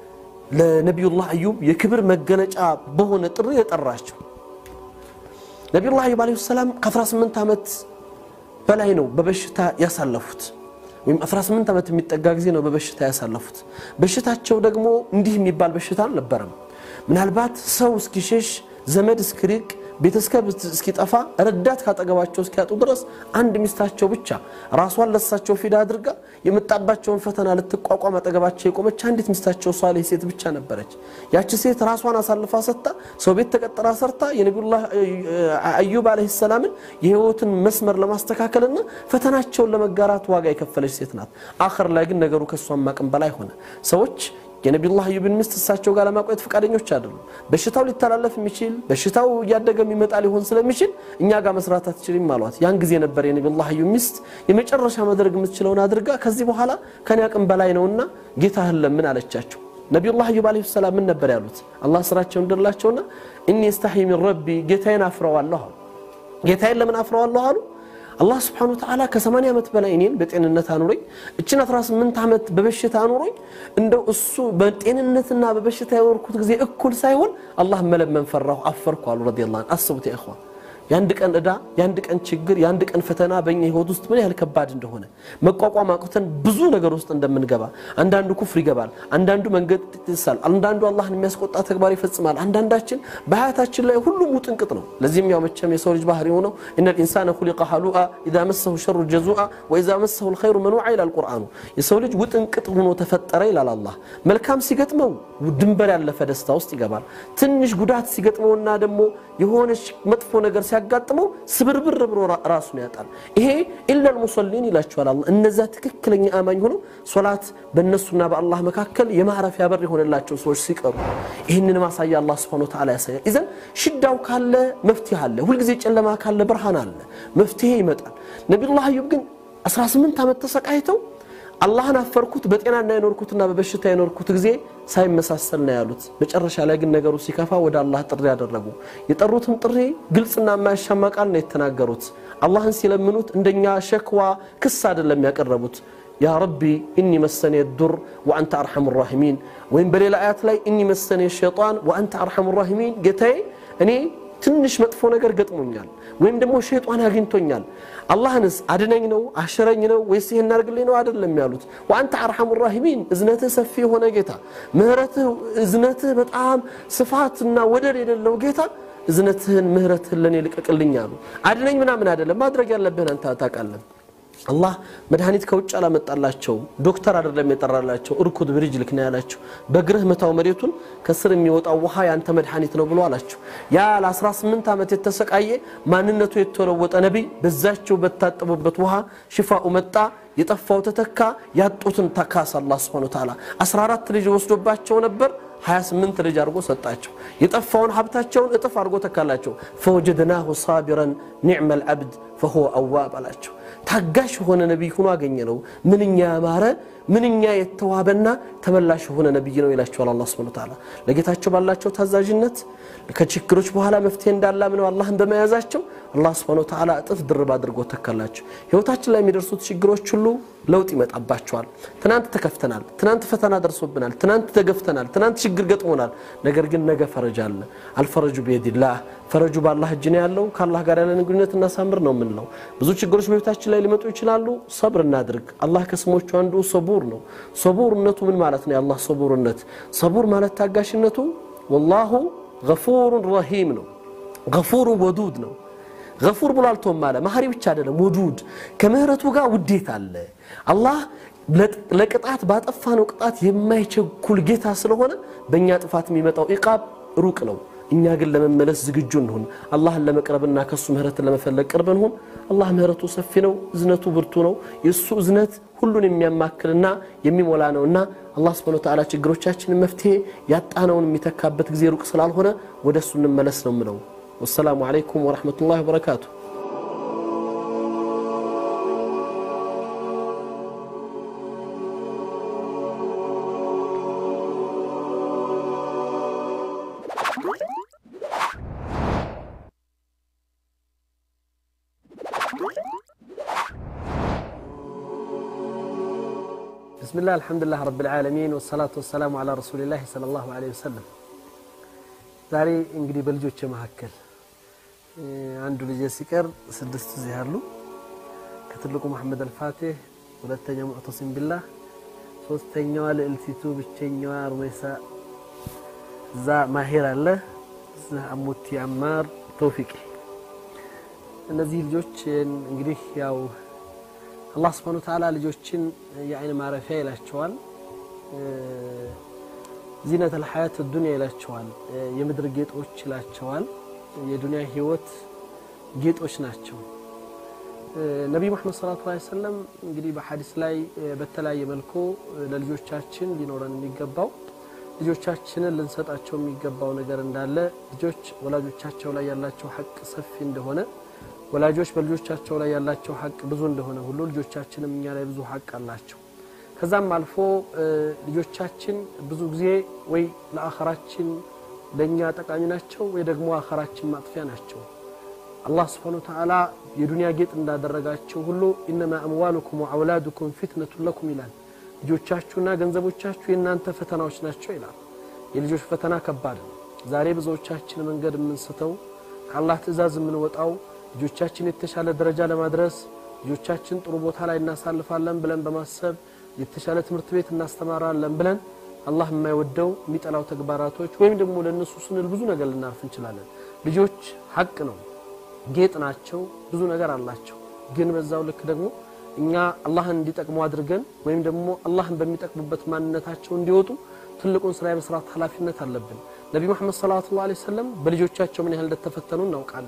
ለነቢዩላህ አዩብ የክብር መገለጫ በሆነ ጥሪ የጠራቸው ነቢዩላህ አዩብ ዓለይሂ ሰላም ከ18 ዓመት በላይ ነው በበሽታ ያሳለፉት። ወይም 18 ዓመት የሚጠጋ ጊዜ ነው በበሽታ ያሳለፉት። በሽታቸው ደግሞ እንዲህ የሚባል በሽታ አልነበረም። ምናልባት ሰው እስኪሸሽ ዘመድ እስኪርቅ ቤተሰብ እስኪጠፋ ረዳት ካጠገባቸው እስኪያጡ ድረስ አንድ ሚስታቸው ብቻ ራሷን ለሳቸው ፊዳ አድርጋ የመጣባቸውን ፈተና ልትቋቋም አጠገባቸው የቆመች አንዲት ሚስታቸው ሷሌህ ሴት ብቻ ነበረች። ያቺ ሴት ራሷን አሳልፋ ሰጥታ ሰው ቤት ተቀጥራ ሰርታ የነቢዩላህ አዩብ ዓለይሂ ሰላምን የህይወትን መስመር ለማስተካከልና ፈተናቸውን ለመጋራት ዋጋ የከፈለች ሴት ናት። አኸር ላይ ግን ነገሩ ከእሷም አቅም በላይ ሆነ። ሰዎች የነቢዩላህ አዩብን ሚስት እሳቸው ጋር ለማቆየት ፈቃደኞች አይደሉም። በሽታው ሊተላለፍ የሚችል በሽታው እያደገ የሚመጣ ሊሆን ስለሚችል እኛ ጋር መስራት አትችልም አሏት። ያን ጊዜ ነበር የነቢዩላህ አዩብ ሚስት የመጨረሻ ማድረግ የምትችለውን አድርጋ ከዚህ በኋላ ከኔ አቅም በላይ ነውና ጌታህን ለምን አለቻቸው። ነቢዩላህ አዩብ ዓለይሂ ሰላም ምን ነበር ያሉት? አላህ ስራቸውን እንደላቸውና እኒ እስተሒ ሚን ረቢ ጌታዬን አፍረዋለሁ አሉ። ጌታዬን ለምን አፍረዋለሁ አሉ? አላህ ስብሓነሁ ወተዓላ ከ80 ዓመት በላይ እኔን በጤንነት አኑሮኝ እችን 18 ዓመት በበሽታ አኑሮኝ እንደው እሱ በጤንነትና በበሽታ የወርኩት ጊዜ እኩል ሳይሆን አላህ መለመን ፈራሁ፣ አፈርኩ አሉ ረዲየላሁ ዐንሁ። አስቡት ያ ኢኽዋን የአንድ ቀን ዕዳ የአንድ ቀን ችግር የአንድ ቀን ፈተና በእኛ ህይወት ውስጥ ምን ያህል ከባድ እንደሆነ መቋቋም አቅተን ብዙ ነገር ውስጥ እንደምንገባ አንዳንዱ ኩፍር ይገባል፣ አንዳንዱ መንገድ ይጥሳል፣ አንዳንዱ አላህን የሚያስቆጣ ተግባር ይፈጽማል። አንዳንዳችን በሀያታችን ላይ ሁሉም ውጥንቅጥ ነው። ለዚህም ያው መቼም የሰው ልጅ ባህሪ ሆነው ኢነ ልኢንሳነ ሁሊቀ ሀሉአ ኢዛ መሰሁ ሸሩ ጀዙአ ወኢዛ መሰሁ ልኸይሩ መኑዓ ይላል ቁርአኑ። የሰው ልጅ ውጥንቅጥ ሆኖ ተፈጠረ ይላል አላህ። መልካም ሲገጥመው ድንበር ያለፈ ደስታ ውስጥ ይገባል። ትንሽ ጉዳት ሲገጥመውና ደግሞ የሆነች መጥፎ ነገር ሲያጋጥመው ስብርብር ብሎ ራሱን ያጣል። ይሄ ኢለል ሙሰሊን ይላቸዋል አላህ። እነዛ ትክክለኛ አማኝ ሆነው ሶላት በእነሱና በአላህ መካከል የማረፊያ በር የሆነላቸው ሰዎች ሲቀሩ ይህንን ማሳያ አላህ ሱብሓነሁ ወተዓላ ያሳያል። ኢዘን ሽዳው ካለ መፍትሄ አለ። ሁልጊዜ ጨለማ ካለ ብርሃን አለ፣ መፍትሄ ይመጣል። ነቢዩላህ አዩብ ግን 18 ዓመት ተሰቃይተው አላህን አፈርኩት በጤናና የኖርኩትና በበሽታ የኖርኩት ጊዜ ሳይመሳሰል ነው ያሉት። መጨረሻ ላይ ግን ነገሩ ሲከፋ ወደ አላህ ጥሪ ያደረጉ። የጠሩትም ጥሪ ግልጽና የማያሻማ ቃል ነው የተናገሩት። አላህን ሲለምኑት እንደኛ ሸክዋ ክስ አይደለም ያቀረቡት። ያ ረቢ ኢኒ መሰኔ ዱር ወአንተ አርሐሙ ራሒሚን፣ ወይም በሌላ አያት ላይ ኢኒ መሰኔ ሸይጣን ወአንተ አርሐሙ ራሒሚን፣ ጌታዬ እኔ ትንሽ መጥፎ ነገር ገጥሞኛል ወይም ደግሞ ሸይጣን አግኝቶኛል። አላህንስ አድነኝ ነው አሽረኝ ነው ወይስ ይሄን አድርግልኝ ነው አይደለም ያሉት። ወአንተ አርሐሙ ራሒሚን እዝነትህ ሰፊ የሆነ ጌታ፣ ምህረትህ እዝነትህ በጣም ስፋትና ወደር የሌለው ጌታ እዝነትህን ምህረትህን ለእኔ ልቀቅልኝ አሉ። አድነኝ ምናምን አይደለም ማድረግ ያለብህን አንተ ታውቃለህ። አላህ መድኃኒት ከውጭ አላመጣላቸው። ዶክተር አይደለም የጠራላቸው። እርኩድ ብሪጅልክ ነው ያላቸው። በእግርህ መታው መሬቱን ከስር የሚወጣው ውሃ ያንተ መድኃኒት ነው ብሎ አላቸው። ያ ለ18 ዓመት የተሰቃየ ማንነቱ የተለወጠ ነቢይ በዛቸው በታጠቡበት ውሃ ሽፋኡ መጣ። የጠፋው ተተካ። ያጡትን ተካስ አላህ ሱብሓነሁ ወተዓላ 14 ልጅ ወስዶባቸው ነበር 28 ልጅ አድርጎ ሰጣቸው። የጠፋውን ሀብታቸውን እጥፍ አድርጎ ተካላቸው። ፈወጀድናሁ ሳቢረን ኒዕመል ዓብድ ፈሁወ አዋብ አላቸው። ታጋሽ የሆነ ነቢይ ሆኖ አገኘ ነው። ምንኛ ያማረ ምንኛ የተዋበና ተመላሽ የሆነ ነቢይ ነው ይላቸዋል አላህ ሱብሓነሁ ወተዓላ። ለጌታቸው ባላቸው ታዛዥነት ከችግሮች በኋላ መፍትሄ እንዳላምነው አላህን በመያዛቸው አላህ ሱብሓነሁ ወተዓላ እጥፍ ድርብ አድርጎ ተካላቸው። ህይወታችን ላይ የሚደርሱት ችግሮች ሁሉ ለውጥ ይመጣባቸዋል። ትናንት ተከፍተናል፣ ትናንት ፈተና ደርሶብናል፣ ትናንት ተገፍተናል፣ ትናንት ችግር ገጥሞናል። ነገር ግን ነገ ፈረጅ አለ። አልፈረጁ ቢየዲላህ ፈረጁ በአላህ እጅ ነው ያለው። ከአላህ ጋር ያለን ግንኙነት እናሳምር ነው የምንለው። ብዙ ችግሮች በቤታችን ላይ ሊመጡ ይችላሉ። ሰብር እናድርግ። አላህ ከስሞቹ አንዱ ሰቡር ነው። ሰቡርነቱ ምን ማለት ነው? የአላህ ሰቡርነት ሰቡር ማለት ታጋሽነቱ ወላሁ ገፉሩን ረሂም ነው። ገፉሩን ወዱድ ነው። ገፉር ብሎ አልቶም አለ መሀሪ ብቻ አይደለም፣ ውዱድ ከምህረቱ ጋር ውዴት አለ። አላህ ለቅጣት ባጠፋነው ቅጣት የማይቸኩል ጌታ ስለሆነ በእኛ ጥፋት የሚመጣው ኢቃብ ሩቅ ነው። እኛ ግን ለመመለስ ዝግጁ እንሁን። አላህን ለመቅረብና ከሱ ምህረትን ለመፈለግ ቅርብ እንሁን። አላህ ምህረቱ ሰፊ ነው፣ እዝነቱ ብርቱ ነው። የእሱ እዝነት ሁሉን የሚያማክልና የሚሞላ ነውና አላህ ሱብሓነሁ ወተዓላ ችግሮቻችንን መፍትሄ ያጣነውን የሚተካበት ጊዜ ሩቅ ስላልሆነ ወደ እሱ እንመለስ ነው ምለው። ወሰላሙ ዓለይኩም ወረሕመቱላሂ ወበረካቱ። ብስሚላህ አልሐምዱሊላህ ረብል ዓለሚን ወሰላቱ ወሰላሙ ዓላ ረሱሊላህ ሰለላሁ ዐለይሂ ወሰለም። ዛሬ እንግዲህ በልጆች መካከል አንዱ ልጅ ሲቀር ስድስት እዚህ አሉ። ከትልቁ መሐመድ አልፋቲህ፣ ሁለተኛው ሙዕተሲም ቢላህ፣ ሶስተኛዋ ልዕልቲቱ ብቸኛዋ ሩመይሳ፣ እዛ ማሄር አለ፣ እዛ አሙቲ አማር፣ ተውፊቅ። እነዚህ ልጆች እንግዲህ ያው አላህ ስብሐነሁ ወተዓላ ልጆችን የአይን ማረፊያ ይላቸዋል። ዚነተል ሐያት ዱንያ ይላቸዋል። የምድር ጌጦች ይላቸዋል። የዱንያ ህይወት ጌጦች ናቸው። ነቢይ መሐመድ ሰለላሁ ዐለይሂ ወሰለም እንግዲህ በሐዲስ ላይ በተለያየ መልኩ ለልጆቻችን ሊኖረን የሚገባው ልጆቻችንን ልንሰጣቸው የሚገባው ነገር እንዳለ ልጆች ወላጆቻቸው ላይ ያላቸው ሐቅ ሰፊ እንደሆነ ወላጆች በልጆቻቸው ላይ ያላቸው ሐቅ ብዙ እንደሆነ ሁሉ ልጆቻችንም እኛ ላይ ብዙ ሐቅ አላቸው። ከዛም አልፎ ልጆቻችን ብዙ ጊዜ ወይ ለአኸራችን ለእኛ ጠቃሚ ናቸው ወይ ደግሞ አኸራችን ማጥፊያ ናቸው። አላህ ስብሓነሁ ወተዓላ የዱንያ ጌጥ እንዳደረጋቸው ሁሉ ኢነማ አምዋሉኩም ወአውላዱኩም ፊትነቱን ለኩም ይላል። ልጆቻችሁና ገንዘቦቻችሁ የእናንተ ፈተናዎች ናቸው ይላል። የልጆች ፈተና ከባድ ነው። ዛሬ ብዙዎቻችን መንገድ የምንስተው ከአላህ ትእዛዝ የምንወጣው ልጆቻችን የተሻለ ደረጃ ለማድረስ ልጆቻችን ጥሩ ቦታ ላይ እናሳልፋለን ብለን በማሰብ የተሻለ ትምህርት ቤት እናስተማራለን ብለን አላህ የማይወደው የሚጠላው ተግባራቶች ወይም ደግሞ ለእነሱ ስንል ብዙ ነገር ልናርፍ እንችላለን። ልጆች ሀቅ ነው፣ ጌጥ ናቸው፣ ብዙ ነገር አላቸው። ግን በዛው ልክ ደግሞ እኛ አላህን እንዲጠቅሙ አድርገን ወይም ደግሞ አላህን በሚጠቅሙበት ማንነታቸው እንዲወጡ ትልቁን ስራ የመስራት ኃላፊነት አለብን። ነቢ መሐመድ ሰለላሁ ዐለይሂ ወሰለም በልጆቻቸው ምን ያህል እንደተፈተኑ እናውቃለን።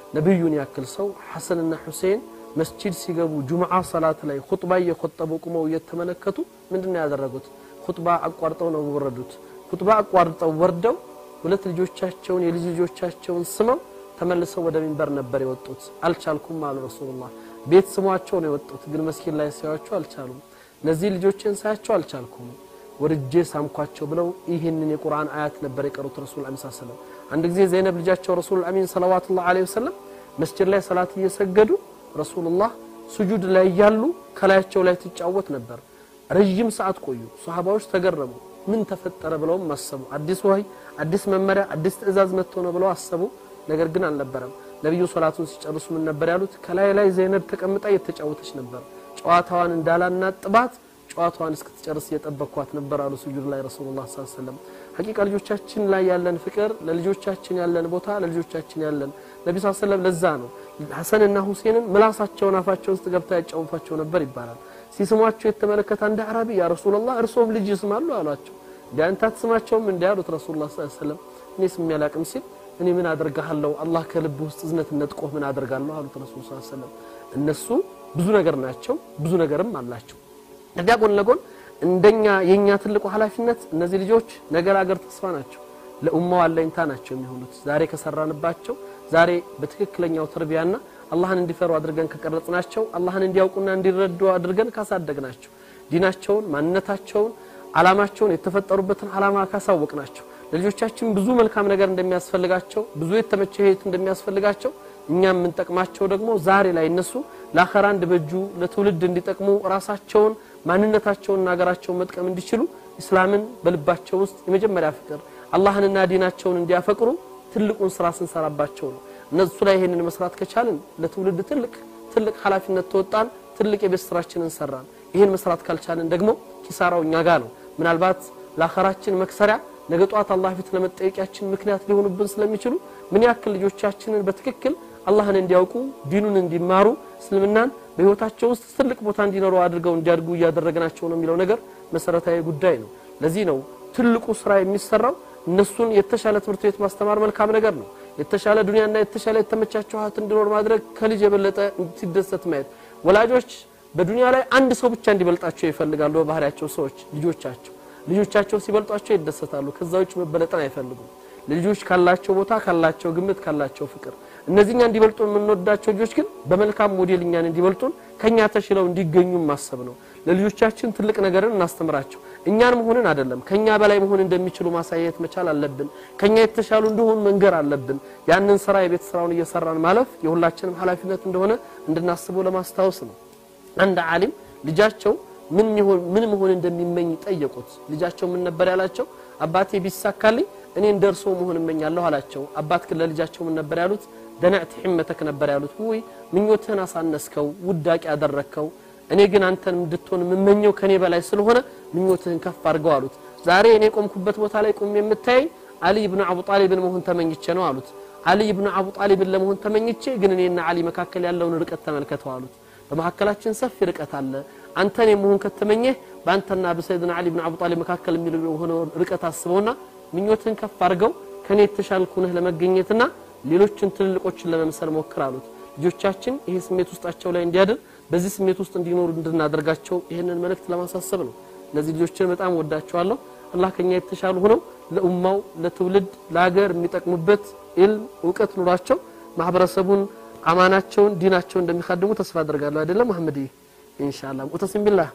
ነቢዩን ያክል ሰው ሐሰንና ሁሴን መስጂድ ሲገቡ ጁምዓ ሰላት ላይ ኹጥባ እየኮጠቡ ቁመው እየተመለከቱ ምንድን ነው ያደረጉት? ኹጥባ አቋርጠው ነው ወረዱት። ኹጥባ አቋርጠው ወርደው ሁለት ልጆቻቸውን የልጅ ልጆቻቸውን ስመው ተመልሰው ወደ ሚንበር ነበር የወጡት። አልቻልኩም አሉ ረሱሉላህ። ቤት ስሟቸው ነው የወጡት፣ ግን መስጊድ ላይ ሳያቸው አልቻሉም። እነዚህ ልጆችን ሳያቸው አልቻልኩም ወርጄ ሳምኳቸው ብለው ይህንን የቁርአን አያት ነበር የቀሩት ረሱል አሚን ሰለም። አንድ ጊዜ ዘይነብ ልጃቸው ረሱል አሚን ሰለዋቱላህ ዐለይሂ ወሰለም መስጂድ ላይ ሰላት እየሰገዱ ረሱሉላህ ሱጁድ ላይ እያሉ ከላያቸው ላይ ትጫወት ነበር። ረዥም ሰዓት ቆዩ። ሶሃባዎች ተገረሙ። ምን ተፈጠረ ብለውም አሰቡ። አዲስ ወህይ፣ አዲስ መመሪያ፣ አዲስ ትእዛዝ መጥቶ ነው ብለው አሰቡ። ነገር ግን አልነበረም። ነቢዩ ሶላቱን ሲጨርሱ ምን ነበር ያሉት? ከላይ ላይ ዘይነብ ተቀምጣ እየተጫወተች ነበር። ጨዋታዋን እንዳላናጥባት ጨዋታዋን እስክትጨርስ እየጠበቅኳት ነበር አሉ ሱጁድ ላይ ረሱሉላህ ሰለላሁ ዐለይሂ ወሰለም። ሐቂቃ ልጆቻችን ላይ ያለን ፍቅር፣ ለልጆቻችን ያለን ቦታ፣ ለልጆቻችን ያለን ነቢ ስ ሰለም ለዛ ነው ሐሰንና ሁሴንን ምላሳቸውን አፋቸው ውስጥ ገብታ ያጫውቷቸው ነበር ይባላል። ሲስሟቸው የተመለከተ አንድ አዕራቢ ያ ረሱላላህ እርሶም ልጅ ይስማሉ አሏቸው። እንዲ አንተ አትስማቸውም እንዲ አሉት ረሱሉላህ ሰለላሁ ዐለይሂ ወሰለም። እኔ ስም ያላቅም ሲል እኔ ምን አደርጋለሁ አላህ ከልብ ውስጥ እዝነት ነጥቆህ ምን አደርጋለሁ አሉት ረሱል ሰለላሁ ዐለይሂ ወሰለም። እነሱ ብዙ ነገር ናቸው፣ ብዙ ነገርም አላቸው። ከዚያ ጎን ለጎን እንደኛ የኛ ትልቁ ኃላፊነት እነዚህ ልጆች ነገ ለአገር ተስፋ ናቸው፣ ለኡማው አለኝታ ናቸው የሚሆኑት። ዛሬ ከሰራንባቸው ዛሬ በትክክለኛው ተርቢያና አላህን እንዲፈሩ አድርገን ከቀረጽናቸው አላህን እንዲያውቁና እንዲረዱ አድርገን ካሳደግናቸው ዲናቸውን፣ ማንነታቸውን፣ አላማቸውን የተፈጠሩበትን አላማ ካሳወቅናቸው ለልጆቻችን ብዙ መልካም ነገር እንደሚያስፈልጋቸው ብዙ የተመቸ ህይወት እንደሚያስፈልጋቸው እኛ የምንጠቅማቸው ደግሞ ዛሬ ላይ እነሱ ለአኸራ እንዲበጁ ለትውልድ እንዲጠቅሙ ራሳቸውን ማንነታቸውንና ሀገራቸውን መጥቀም እንዲችሉ ኢስላምን በልባቸው ውስጥ የመጀመሪያ ፍቅር አላህንና ዲናቸውን እንዲያፈቅሩ ትልቁን ስራ ስንሰራባቸው ነው። እነሱ ላይ ይሄንን መስራት ከቻልን ለትውልድ ትልቅ ትልቅ ኃላፊነት ተወጣን፣ ትልቅ የቤት ስራችንን ሰራን። ይህን መስራት ካልቻልን ደግሞ ኪሳራው እኛ ጋር ነው። ምናልባት ለአኸራችን መክሰሪያ ነገ ጧት አላህ ፊት ለመጠየቂያችን ምክንያት ሊሆኑብን ስለሚችሉ ምን ያክል ልጆቻችንን በትክክል አላህን እንዲያውቁ ዲኑን እንዲማሩ እስልምናን በህይወታቸው ውስጥ ትልቅ ቦታ እንዲኖሩ አድርገው እንዲያድጉ እያደረግናቸው ነው የሚለው ነገር መሰረታዊ ጉዳይ ነው። ለዚህ ነው ትልቁ ስራ የሚሰራው እነሱን የተሻለ ትምህርት ቤት ማስተማር መልካም ነገር ነው። የተሻለ ዱንያና የተሻለ የተመቻቸው ሀብት እንዲኖር ማድረግ ከልጅ የበለጠ ሲደሰት ማየት። ወላጆች በዱንያ ላይ አንድ ሰው ብቻ እንዲበልጣቸው ይፈልጋሉ። በባህሪያቸው ሰዎች ልጆቻቸው ልጆቻቸው ሲበልጧቸው ይደሰታሉ። ከዛ ውጭ መበለጥን አይፈልጉም። ልጆች ካላቸው ቦታ ካላቸው ግምት ካላቸው ፍቅር እነዚህኛ እንዲበልጡን የምንወዳቸው ልጆች ግን በመልካም ሞዴል እኛን እንዲበልጡን ከኛ ተሽለው እንዲገኙ ማሰብ ነው። ለልጆቻችን ትልቅ ነገርን እናስተምራቸው። እኛን መሆንን አይደለም ከኛ በላይ መሆን እንደሚችሉ ማሳየት መቻል አለብን። ከኛ የተሻሉ እንደሆኑ መንገር አለብን። ያንን ስራ የቤት ስራውን እየሰራን ማለፍ የሁላችንም ኃላፊነት እንደሆነ እንድናስበው ለማስታወስ ነው። አንድ ዓሊም ልጃቸው ምን ምን መሆን እንደሚመኝ ጠየቁት። ልጃቸው ምን ነበር ያላቸው? አባቴ ቢሳካልኝ እኔ እንደርሶ መሆን እመኛለሁ አላቸው። አባት ግን ለልጃቸው ምን ነበር ያሉት? ደነዕት ሕመተክ ነበር ያሉት። ውይ ምኞትህን አሳነስከው፣ ውዳቂ ያደረግከው። እኔ ግን አንተን እንድትሆን የምመኘው ከኔ በላይ ስለሆነ ምኞትህን ከፍ አድርገው አሉት። ዛሬ እኔ ቆምኩበት ቦታ ላይ ቁም የምታየኝ አሊ ብኑ አቡ ጣሊብን መሆን ተመኝቼ ነው አሉት። አሊ ብኑ አቡ ጣሊብን ለመሆን ተመኝቼ ግን እኔና አሊ መካከል ያለውን ርቀት ተመልከተው አሉት። በመካከላችን ሰፊ ርቀት አለ። አንተን የመሆን ከተመኘህ በአንተና በሰይድና አሊ ብን አቡ ጣሊብ መካከል የሚሆነው ርቀት አስበውና ምኞትን ከፍ አድርገው ከኔ የተሻልኩ ነህ ለመገኘትና ሌሎችን ትልልቆችን ለመምሰል ሞክር አሉት። ልጆቻችን ይሄ ስሜት ውስጣቸው ላይ እንዲያድር በዚህ ስሜት ውስጥ እንዲኖሩ እንድናደርጋቸው ይህንን መልእክት ለማሳሰብ ነው። እነዚህ ልጆችን በጣም ወዳቸዋለሁ። አላህ ከኛ የተሻሉ ሆነው ለኡማው፣ ለትውልድ፣ ለሀገር የሚጠቅሙበት ኢልም እውቀት ኑሯቸው ማህበረሰቡን አማናቸውን ዲናቸውን እንደሚካድሙ ተስፋ አደርጋለሁ። አይደለም አህመድ? ኢንሻአላህ ሙዕተሲም ቢላህ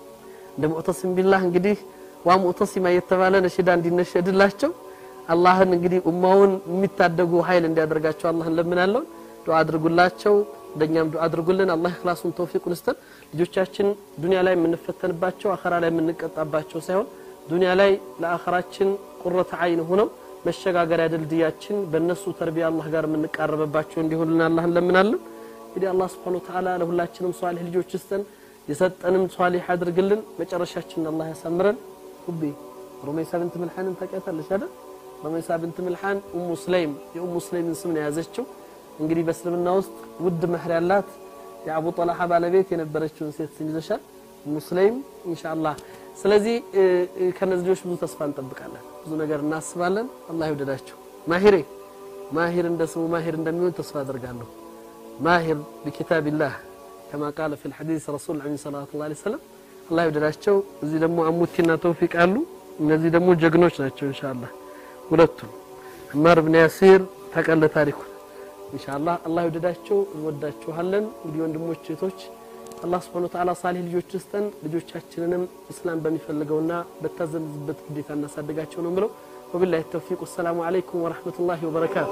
እንደ ሙዕተሲም ቢላህ እንግዲህ ዋ ሙዕተሲማ የተባለ ነሽዳ እንዲነሸድላቸው አላህን እንግዲህ ኡማውን የሚታደጉ ኃይል እንዲያደርጋቸው አላህን ለምናለሁ። ዱዓ አድርጉላቸው፣ እንደኛም ዱዓ አድርጉልን። አላህ ኢኽላሱን ተውፊቁን ይስጠን። ልጆቻችን ዱንያ ላይ የምንፈተንባቸው አኸራ ላይ የምንቀጣባቸው ሳይሆን ዱንያ ላይ ለአኸራችን ቁረተ አይን ሆነው መሸጋገሪያ ድልድያችን በእነሱ ተርቢያ አላህ ጋር የምንቃረበባቸው እንዲሆንልን አላህን ለምናለን። እንግዲህ አላህ ሱብሓነሁ ወተዓላ ለሁላችንም ሷሊህ ልጆች ይስጠን፣ የሰጠንም ሷሊህ አድርግልን፣ መጨረሻችንን አላህ ያሳምረን። ሁቤ ሩመይሳ ብንት ምልሓንን ታውቂያታለሽ አይደል? ሩመይሳ ብንት ምልሓን ኡሙ ስለይም የኡሙ ስለይምን ስም ነው የያዘችው። እንግዲህ በእስልምና ውስጥ ውድ መህር ያላት የአቡ ጠልሓ ባለቤት የነበረችውን ሴት ስም ይዘሻል፣ ኡሙ ስለይም ኢንሻአላህ። ስለዚህ ከነዚህ ልጆች ብዙ ተስፋ እንጠብቃለን፣ ብዙ ነገር እናስባለን። አላህ ይውደዳቸው። ማሂሬ ማሂር እንደ ስሙ ማሂር እንደሚሆን ተስፋ አደርጋለሁ። ማሂር ቢኪታቢላህ ከማ ቃለ ፊል ሐዲስ ረሱል ዐለይሂ ሰላቱ ዐለይሂ ወሰለም አላህ ይውደዳቸው። እዚህ ደግሞ አሙቲና ተውፊቅ አሉ። እነዚህ ደግሞ ጀግኖች ናቸው ኢንሻአላህ ሁለቱም ዑመር ብን ያሲር ታውቃለህ ታሪኩን ኢንሻአላህ አላህ ይውደዳቸው። እንወዳችኋለን። እንግዲህ ወንድሞች እህቶች አላህ Subhanahu Wa Ta'ala ሳሊህ ልጆች ውስጠን ልጆቻችንንም እስላም በሚፈልገውና በታዘዝበት ግዴታ እናሳድጋቸው ነው ብለው ወቢላሂ ተውፊቅ ወሰላሙ አለይኩም ወራህመቱላሂ ወበረካቱ።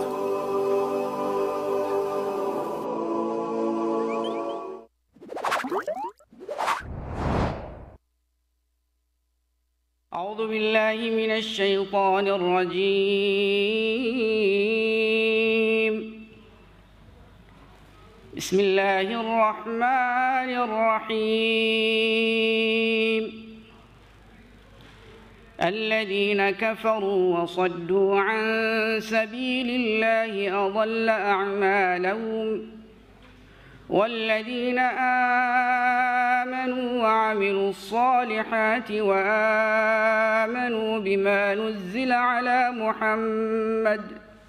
أعوذ بالله من الشيطان الرجيم بسم الله الرحمن الرحيم الذين كفروا وصدوا عن سبيل الله أضل أعمالهم والذين آمنوا وعملوا الصالحات وآمنوا بما نزل على محمد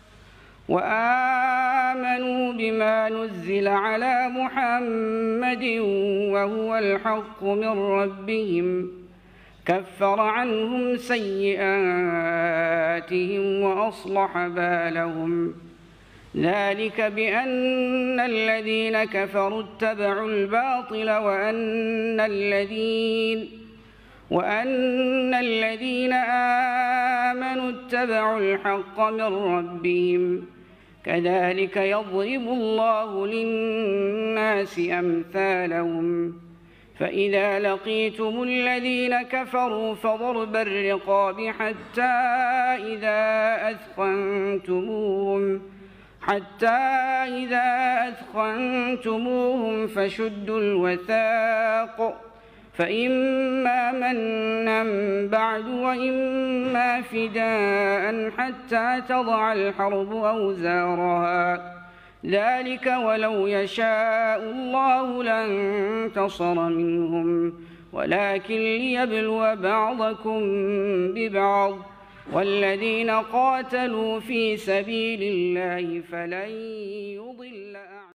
وآمنوا بما نزل على محمد وهو الحق من ربهم كفر عنهم سيئاتهم وأصلح بالهم ذلك بأن الذين كفروا اتبعوا الباطل وأن الذين وأن الذين آمنوا اتبعوا الحق من ربهم كذلك يضرب الله للناس أمثالهم فإذا لقيتم الذين كفروا فضرب الرقاب حتى إذا أثخنتموهم حتى إذا أثخنتموهم فشدوا الوثاق فإما منا بعد وإما فداء حتى تضع الحرب أوزارها ذلك ولو يشاء الله لانتصر منهم ولكن ليبلو بعضكم ببعض والذين قاتلوا في سبيل الله فلن يضل أعمالهم